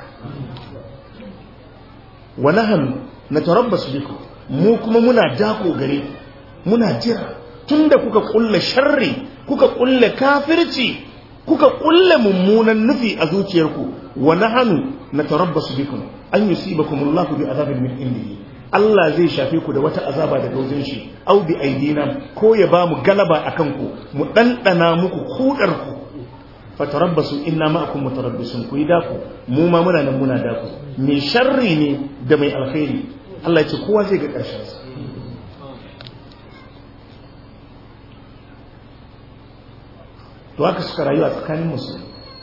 wa nahnu natarabbasu bikum mu kuma muna dako gare ku muna jira tunda kuka kulla sharri kuka kulla kafirci kuka kulla mummunan nufi a zuciyarku wa nahnu natarabbasu bikum an yusibakum Allah bi azabin min indihi Allah zai shafe ku da wata azaba daga wajen shi au bi aidina ko ya ba mu galaba akan ku mu dandana muku kudar ku fatarabbasu inna ma'akum mutarabbisun ku yi daku mu ma muna nan muna daku mai sharri ne da mai alkhairi Allah ya ce kowa zai ga ƙarshen sa to haka suka rayu a tsakanin musu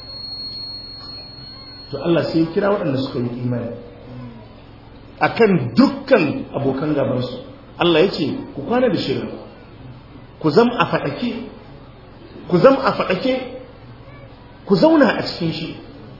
to Allah sai ya kira waɗanda suka yi imani akan dukkan abokan gabansu Allah ya ce ku kwana da shirin ku zam a faɗake ku zam a faɗake ku zauna a cikin shi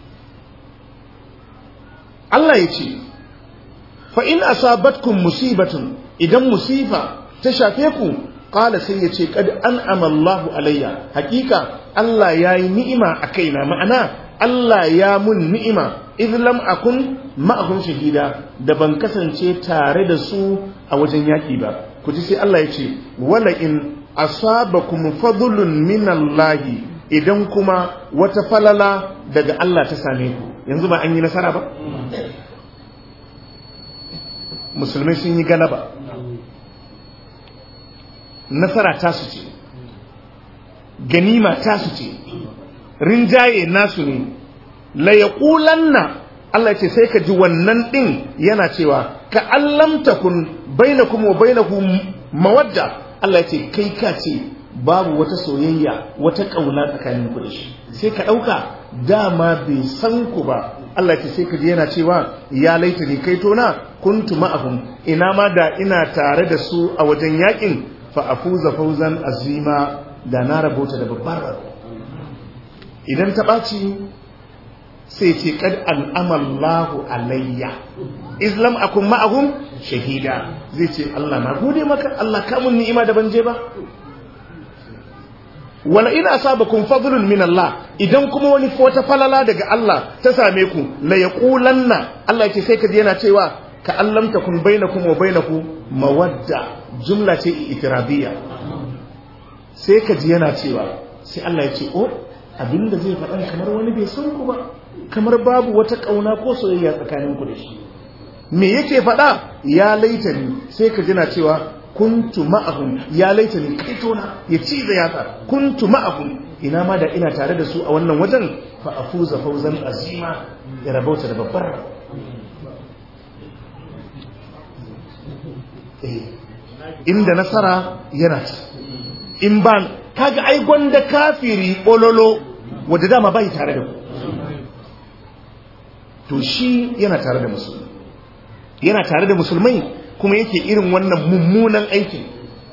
Allah ya ce fa in asabatkum musibatun idan musifa ta shafe ku qala sai ya ce kad an'ama Allahu alayya hakika Allah yayi ni'ima a kaina ma'ana Allah ya mun ni'ima idh lam akun ma'ahum shahida da ban kasance tare da su a wajen yaki ba ku ji sai Allah ya ce wala in asabakum fadlun minallahi idan kuma wata falala daga Allah ta same ku yanzu ba an yi nasara ba musulmai sun yi galaba nasara tasu ce ganima tasu ce rinjaye nasu ne la yaqulanna Allah ce sai ka ji wannan din yana cewa ka allam takun bainakum wa bainahu mawadda Allah ce kai ka ce babu wata soyayya wata kauna tsakanin ku da shi sai ka dauka dama bai san ku ba Allah ce sai ka ji yana cewa ya laita ni kai tona kuntu ma'ahum ina ma da ina tare da su a wajen yakin fa afuza fawzan azima da na rabota da babbar rabo idan ta ɓaci sai ce kad al'amallahu alayya islam akun ma'ahum shahida zai ce Allah na gode maka Allah kamun ni'ima da ban je ba wala ina asabakum fadlun min Allah idan kuma wani wata falala daga Allah ta same ku la yaqulanna Allah yake sai kaji yana cewa ka allam takun bainakum wa bainahu mawadda jumla ce itirabiyya sai kaji yana cewa sai Allah ya ce oh abinda zai faɗan kamar wani bai san ku ba kamar babu wata ƙauna ko soyayya tsakanin ku da shi me yake faɗa ya laita ni sai ka jina cewa kuntu ma'ahum ya laita ni kaitona ya ci da yatsa kuntu ma'ahum ina ma da ina tare da su a wannan wajen fa afuza fawzan azima ya rabauta da babbar inda nasara yana ci in ba kaga ai gwanda kafiri bololo wadda dama bai tare da ku to shi yana tare da musulmi yana tare da musulmai kuma yake irin wannan mummunan aikin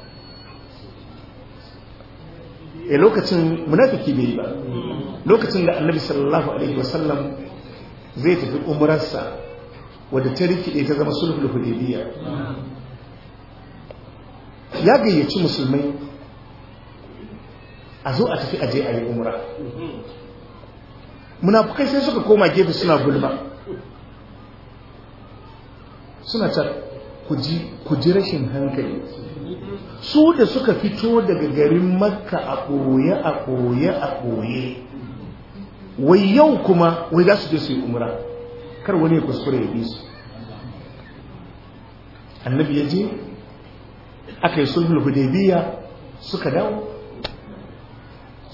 a lokacin munafiki bai ba lokacin da annabi sallallahu alaihi wasallam zai tafi umrarsa wadda ta rikide ta zama sulhul hudaybiyya ya gayyaci musulmai a zo a tafi aje a yi umra munafukai sai suka koma gefe suna gulma suna ta ku ji rashin hankali su da suka fito daga garin makka a ɓoye a ɓoye a ɓoye wai yau kuma wai za su je su yi umra kar wani ya kuskure ya bi su annabi ya je aka yi sulhul hudaybiya suka dawo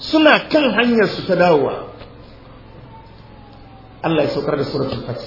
suna kan hanyar su ta dawowa Allah ya saukar da suratul fatih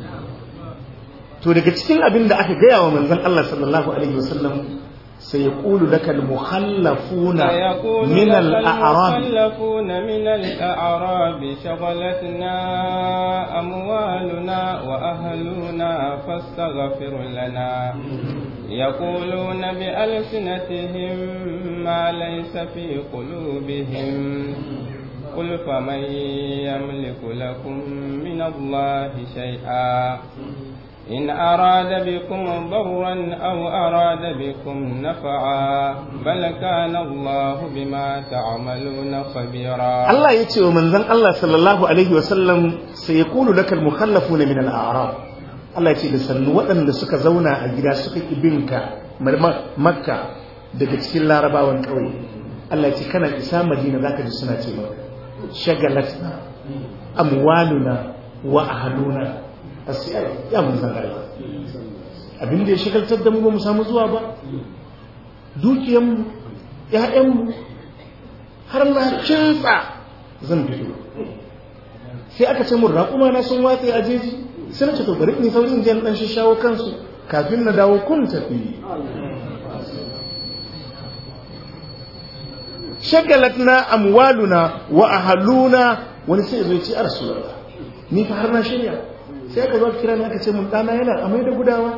to daga cikin abin da aka gaya wa manzon Allah sallallahu alaihi wasallam سيقول لك المخلفون من الأعراب المخلفون من الأعراب شغلتنا أموالنا وأهلنا فاستغفر لنا يقولون بألسنتهم ما ليس في قلوبهم قل فمن يملك لكم من الله شيئا إن أراد بكم ضرا أو أراد بكم نفعا بل كان الله بما تعملون خبيرا الله يتي ومن ذن الله صلى الله عليه وسلم سيقول لك المخلفون من الأعراب Allah ce da sannu waɗanda suka zauna a gida suka ƙi binka makka daga cikin larabawan ƙauye Allah ce kana isa madina zaka ji suna ce maka shagalatna amwaluna wa ahluna asiyar ya mun san Allah abin da ya shagaltar da mu ba mu samu zuwa ba dukiyanmu ƴaƴanmu har na kinsa zan fito sai aka ce mun raƙuma na sun watse a jeji sai na ce to bari in sauri in je dan shawo kansu kafin na dawo kun tafi shagalatna amwaluna wa ahaluna wani sai zo ya ce a rasulullah ni fa har na shirya sai aka zo kira ni aka ce mun dana yana amai da gudawa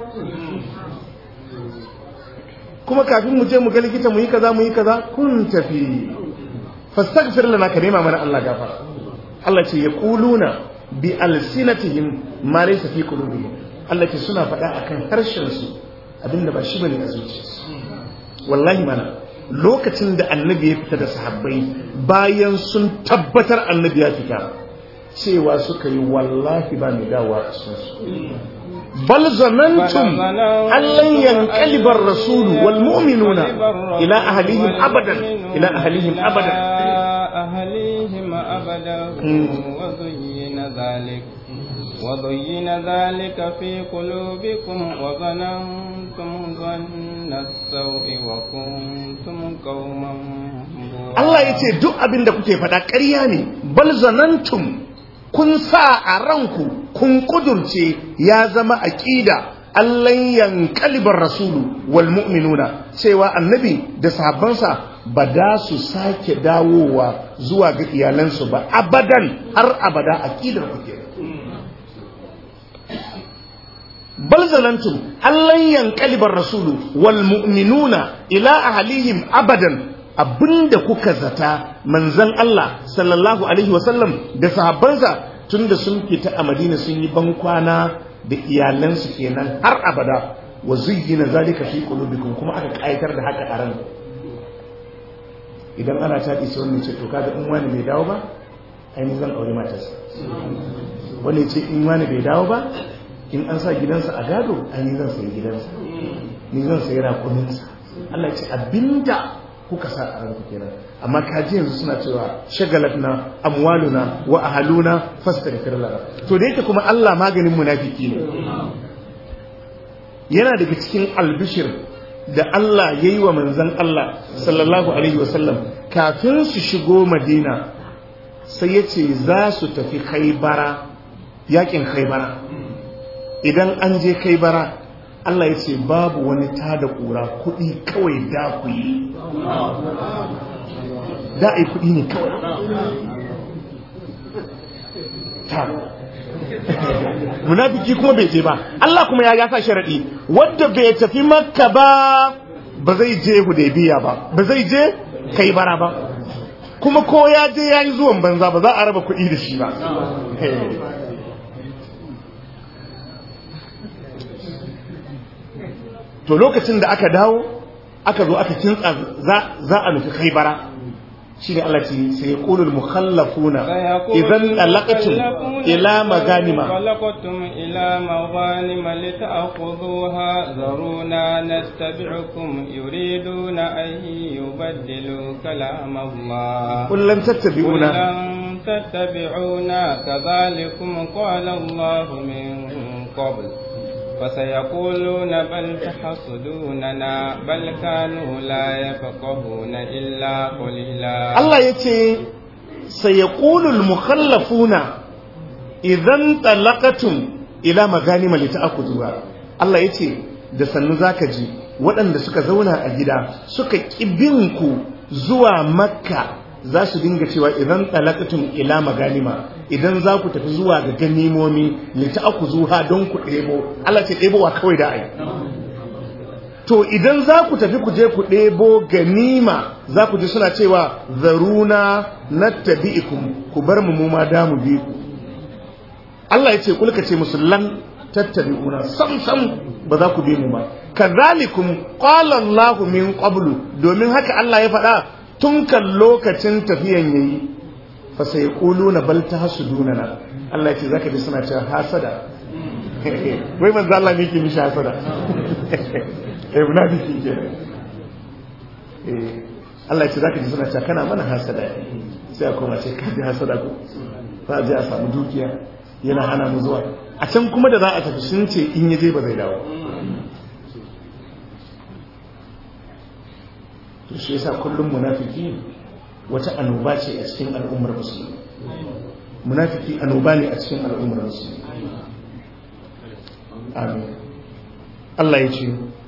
kuma kafin mu je mu ga likita mu yi kaza mu yi kaza kun tafi fastaghfir lana ka nema mana Allah gafara Allah ce yaquluna bi alsinatihim ma laysa fi qulubihim Allah ce suna faɗa akan harshen su abinda ba shi bane a zuciyarsu wallahi mana lokacin da annabi ya fita da sahabbai bayan sun tabbatar annabi ya fita cewa suka yi wallahi ba mai dawowa a cikinsu bal zanantum allan yanqalibar rasulu wal mu'minuna ila ahlihim abadan ila ahlihim abadan أهليهم أبدا وزين ذلك وزين ذلك في قلوبكم وظننتم ظن السوء وكنتم قوما Allah ya ce duk abin da kuke faɗa ƙarya ne bal zanantum kun sa a ranku kun kudurce ya zama aƙida allan yankalibar rasulu wal mu'minuna cewa annabi da sahabbansa ba da su sake dawowa zuwa ga iyalansu ba abadan har abada aƙidar ku ke bal zanantum allan yankalibar rasulu wal mu'minuna ila ahlihim abadan abinda kuka zata manzan Allah sallallahu alaihi wasallam da sahabbansa tunda sun fita a Madina sun yi bankwana da iyalansu kenan har abada wa zuyyina zalika fi qulubikum kuma aka kayatar da haka a ran idan ana taɗi sai wani ce to kaga in wani bai dawo ba ai ni zan aure matarsa wani ce in wani bai dawo ba in an sa gidansa a gado ai ni zan sayi gidansa ni zan sayi rakuninsa Allah ya ce abinda kuka sa a ranku kenan amma kaji yanzu suna cewa shagalatna amwaluna wa ahaluna fastaghfir lana to da yake kuma Allah maganin munafiki ne yana daga cikin albishir da Allah yayi wa manzon Allah sallallahu alaihi wasallam kafin su shigo Madina sai ya ce za su tafi Khaibara yakin Khaibara idan an je Khaibara Allah ya ce babu wani tada ƙura kuɗi kawai da ku yi da a yi kuɗi ne kawai ta munafiki kuma bai je ba Allah kuma ya gasa sharaɗi wadda bai tafi makka ba ba zai je hudaybiya ba ba zai je kai bara ba kuma ko ya je ya yi zuwan banza ba za a raba kuɗi da shi ba to lokacin da aka dawo aka zo aka kintsa za a nufi khaibara shi ne Allah ce sai yaqulul mukhallafuna idan talaqtum ila maganima talaqtum ila maghanima lita'khudhuha zaruna nastabi'ukum yuriduna an yubaddilu kalam Allah qul lam tattabi'una lam tattabi'una kadhalikum qala Allah min qabl فسيقولون بل تحسدوننا بل كانوا لا يفقهون إلا قليلا Allah ya ce sayaqulul mukhallafuna idan talaqatum ila maganima lita'khudhuha Allah ya ce da sannu zaka ji waɗanda suka zauna a gida suka ƙibin ku zuwa makka za su dinga cewa idan talaqatum ila maganima idan za ku tafi zuwa ga ganimomi lita'khudhuha don ku ɗebo Allah ce ɗebowa kawai da ai to idan za ku tafi ku je ku ɗebo ganima za ku ji suna cewa zaruna na tabi'ikum ku bar mu mu ma da mu bi ku Allah ya ce kulka ce musullan tattabi'una sam sam ba za ku bi mu ba kazalikum qala Allah min qablu domin haka Allah ya faɗa tun kan lokacin tafiyan yayi fa sai quluna bal tahsuduna Allah ya ce zaka ji suna cewa hasada wai manzo Allah ne yake mishi hasada eh munafiki ke eh Allah ya ce zaka ji suna cewa kana mana hasada sai a koma ce ka ji hasada ko za a je a samu dukiya yana hana mu zuwa a can kuma da za a tafi sun ce in yaje ba zai dawo to shi yasa kullum munafiki wata annoba ce a cikin al'ummar musulmi munafiki annoba ne a cikin al'ummar musulmi amin Allah ya ce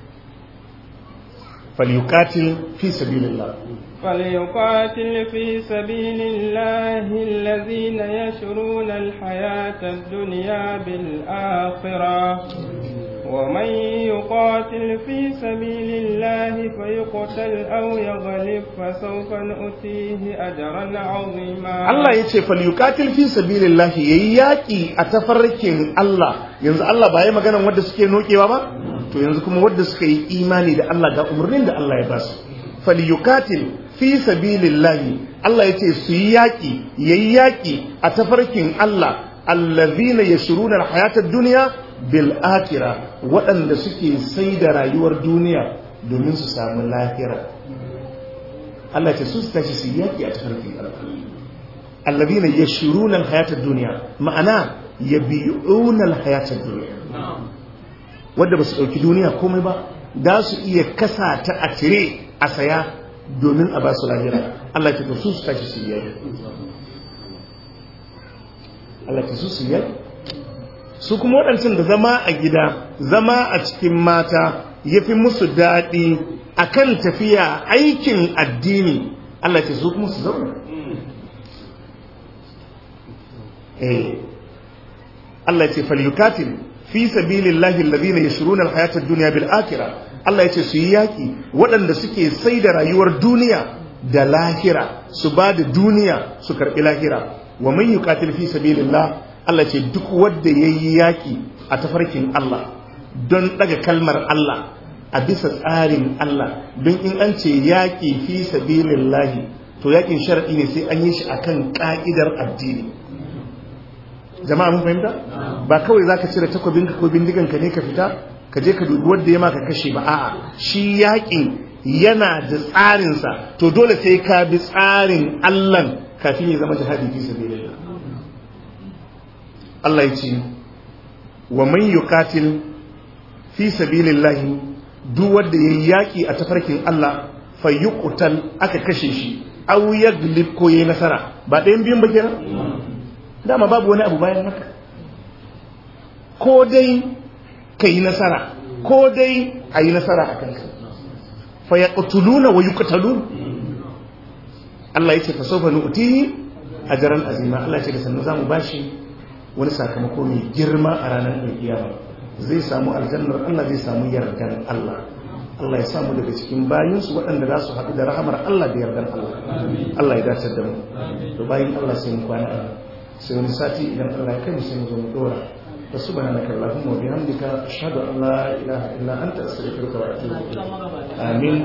فليقاتل في سبيل الله فليقاتل في سبيل الله الذين يشرون الحياة الدنيا بالآخرة ومن يقاتل في سبيل الله فيقتل أو يغلب فسوف نؤتيه أجرا عظيما Allah ya ce falyukatil fi sabilillahi yayi yaki a tafarkin Allah yanzu Allah ba yayi maganan wanda suke nokewa ba to yanzu kuma wanda suka yi imani da Allah ga umarnin da Allah ya ba su falyukatil fi sabilillahi Allah ya ce su yi yaki yayi yaki a tafarkin Allah allazina yashruna alhayata ad-dunya bil akhirah waɗanda suke sai da rayuwar duniya domin su samu lahira Allah ce su su tashi su yaki a tafarkin Allah alladhina yashuruna alhayata ad-dunya ma'ana yabi'una alhayata ad-dunya wanda ba su dauki duniya komai ba da su iya kasa ta a tire a saya domin a ba su lahira Allah ce to su su tashi su yaki Allah ce su su yaki su kuma waɗancan da zama a gida zama a cikin mata ya fi musu daɗi a kan tafiya aikin addini Allah ce su kuma su zauna eh Allah ce falyukatil fi sabilillahi alladhina yashruna alhayata ad-dunya bil akhirah Allah ya ce su yi yaki waɗanda suke sai da rayuwar duniya da lahira su ba da duniya su karɓi lahira wa man yuqatil fi sabilillah Allah ce duk wanda ya yi yaƙi a tafarkin Allah don ɗaga kalmar Allah a bisa tsarin Allah don in an ce yaƙi fi sabilillahi to yaƙin sharaɗi ne sai an yi shi akan ƙa'idar addini jama'a mun fahimta ba kawai zaka cire takwabin ka ko bindigan ka ne ka fita ka je ka dubi wanda ya maka kashe ba a'a shi yaƙin yana da tsarinsa to dole sai ka bi tsarin Allah kafin ya zama jihadi fi sabilillah Allah ya ce wa man yuqatil fi sabilillahi duk wanda yayi yaki a tafarkin Allah fayuqtal aka kashe shi aw yaglib ko yayi nasara ba ɗayan biyun ba kenan dama babu wani abu bayan haka ko dai kai nasara ko dai ayi nasara a kanka fayaqtuluna wa yuqtalun Allah ya ce fa sawfa nu'tihi ajran azima Allah ya ce da sannu zamu bashi wani sakamako mai girma a ranar alkiyama zai samu aljannar Allah zai samu yardar Allah Allah ya samu daga cikin bayinsu waɗanda za su haɗu da rahamar Allah da yardar Allah Allah ya dace da mu to bayin Allah sai mu kwana sai wani sati idan Allah ya kai mu sai mu zo mu dora wa subhanaka allahumma wa bihamdika ashhadu an la ilaha illa anta astaghfiruka wa atubu ilaik amin